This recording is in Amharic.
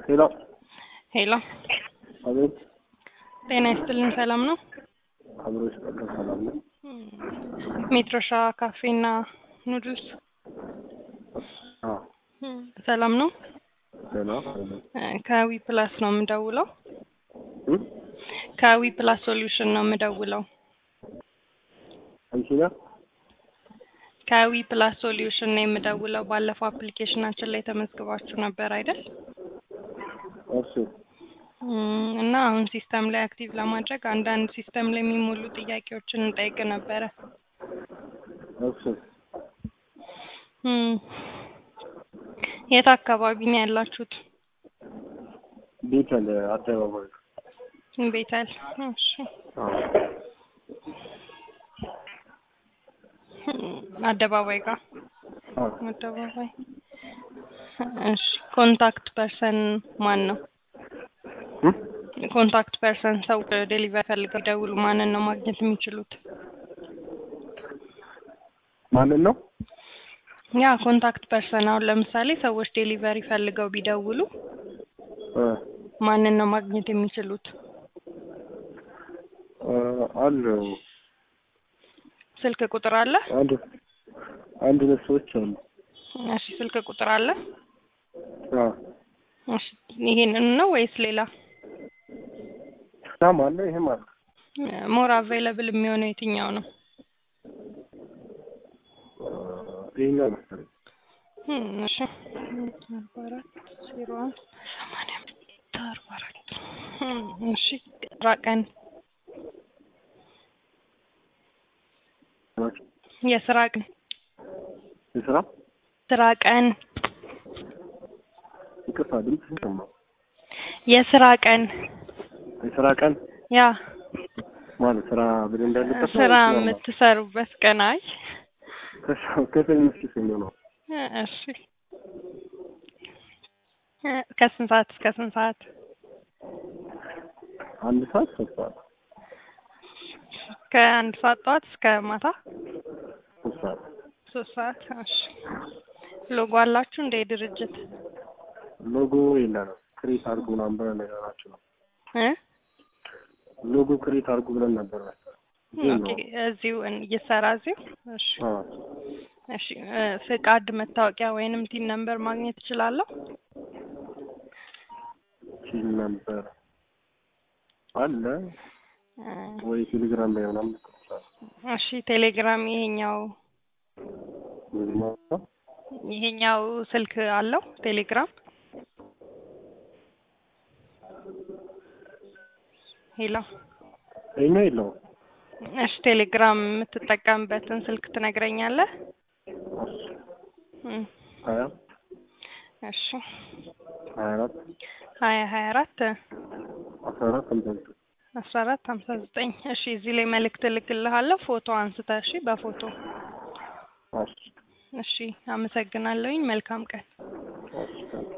ሄሎ ሄሎ አቤት። ጤና ይስጥልን። ሰላም ነው? አብሮች ቀጥታ ሰላም ነው። ሜትሮሻ ካፌና ኑድልስ አዎ ሰላም ነው? ደህና ከዊ ፕላስ ነው የምደውለው። እም? ከዊ ፕላስ ሶሉሽን ነው የምደውለው። አንቺ ነህ? ከዊ ፕላስ ሶሉሽን ነው የምደውለው። ባለፈው አፕሊኬሽናችን ላይ ተመዝግባችሁ ነበር አይደል? እሺ እም፣ እና አሁን ሲስተም ላይ አክቲቭ ለማድረግ አንዳንድ ሲስተም ላይ የሚሞሉ ጥያቄዎችን እንጠይቅ ነበረ። እሺ እም፣ የት አካባቢ ነው ያላችሁት? ቤተል አደባባይ ቤተል። እሺ አዎ እም፣ አደባባይ ጋር አዎ አደባባይ። እሺ ኮንታክት ፐርሰን ማን ነው? እም? ኮንታክት ፐርሰን ሰው ዴሊቨሪ ፈልገው ይደውሉ ማንን ነው ማግኘት የሚችሉት? ማንን ነው? ያ ኮንታክት ፐርሰን አሁን ለምሳሌ ሰዎች ዴሊቨሪ ፈልገው ቢደውሉ እ ማንን ነው ማግኘት የሚችሉት? እ አሉ ስልክ ቁጥር አለ? አንድ አንድ ሁለት ሰዎች አሉ። እሺ ስልክ ቁጥር አለ? አዎ እሺ ይሄንን ነው ወይስ ሌላ? ሳም አለ ይሄም አለ። ሞር አቬይለብል የሚሆነው የትኛው ነው? እ ይሄኛው መሰለኝ። እም፣ እሺ አርባ አራት ዜሮ አንድ ሰማንያ አምስት አርባ አራት እም፣ እሺ ስራ ቀን የስራ ቀን የስራ ስራ ቀን ይቅርታ ድምፅ ይሰማል። የስራ ቀን የስራ ቀን ያ ማለት ስራ በደንብ ያለበት ነው ስራ ወይስ ኖርማል? የምትሰሩበት ቀን አይ ከሰ- ከሰኞ እስከ ሰኞ ነው። እሺ እ ከስንት ሰዓት እስከ ስንት ሰዓት? አንድ ሰዓት ሶስት ሰዓት ከአንድ ሰዓት ጠዋት እስከ ማታ ሶስት ሰዓት ሶስት ሰዓት። እሺ ሎጎ አላችሁ እንደ ድርጅት ሎጎ የለንም። ክሬት አድርጉ ምናምን ብለን ነገራችሁ ነው። እ ሎጎ ክሬት አድርጉ ብለን ነበር መሰለኝ። ግን ኦኬ ነው። እዚሁ እን- እየሰራ እዚሁ። እሺ አዎ እሺ እ ፍቃድ መታወቂያ ወይንም ቲን ነምበር ማግኘት እችላለሁ? ቺል ነበር አለ እ ወይ ቴሌግራም ላይ ምናምን ልክ ይችላል። እሺ ቴሌግራም ይሄኛው ይሄኛው ስልክ አለው ቴሌግራም? ሄሎ ይሄኛው የለውም። እሺ ቴሌግራም የምትጠቀምበትን ስልክ ትነግረኛለህ? እም፣ ሀያ እሺ ሀያ አራት ሀያ ሀያ አራት አስራ አራት ሃምሳ ዘጠኝ አስራ አራት ሀምሳ ዘጠኝ እሺ እዚህ ላይ መልእክት እልክልሃለሁ ፎቶ አንስተህ እሺ በፎቶ እሺ እሺ አመሰግናለሁኝ መልካም ቀን እሺ